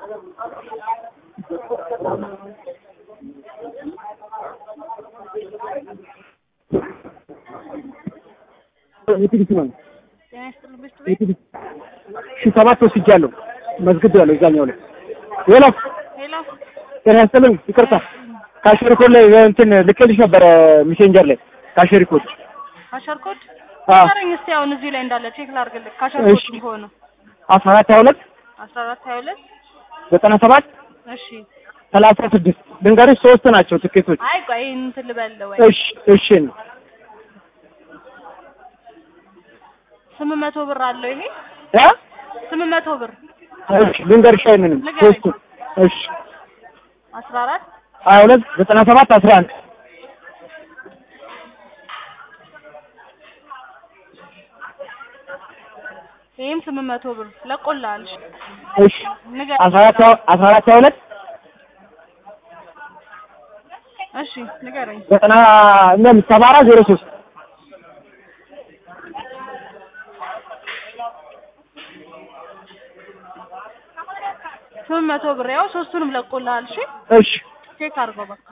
የትግስት ነው ጤና ይስጥልኝ ብስት ቤት የትግስት ሺህ ሰባት ወስጃለሁ መዝግቤያለሁ እዛኛው ላይ ሄሎ ሄሎ ጤና ይስጥልኝ ይቅርታ ካሽሪ ኮድ ላይ እንትን ልኬልሽ ነበረ ሜሴንጀር ላይ ካሽሪ ኮድ ካሸር ኮድ አዎ ንገረኝ እስኪ አሁን እዚህ ላይ እንዳለ ቼክ ላድርግልህ ካሸር ኮድ እሺ። ቢሆን ነው አስራ አራት ሀያ ሁለት አስራ አራት ሀያ ሁለት ዘጠና ሰባት እሺ ሰላሳ ስድስት ድንጋሬች ሶስት ናቸው ትኬቶች አይ ቆይ እንትን ልበል ወይ እሺ እሺ ስምንት መቶ ብር አለው ይሄ እ ስምንት መቶ ብር እሺ ድንጋሬሽ አይምንም ንገረኝ። ሶስቱ እሺ አስራ አራት ሀያ ሁለት ዘጠና ሰባት አስራ አንድ ይሄም ስምንት መቶ ብር ለቆልሃል እሺ እሺ ንገረኝ አስራ አራት አስራ አራት ሀያ ሁለት እሺ ንገረኝ ዘጠና እኛም ሰባ አራት ዜሮ ሶስት ስምንት መቶ ብር ያው ሶስቱንም ለቆልሃል እሺ እሺ ቼክ አድርገው በቃ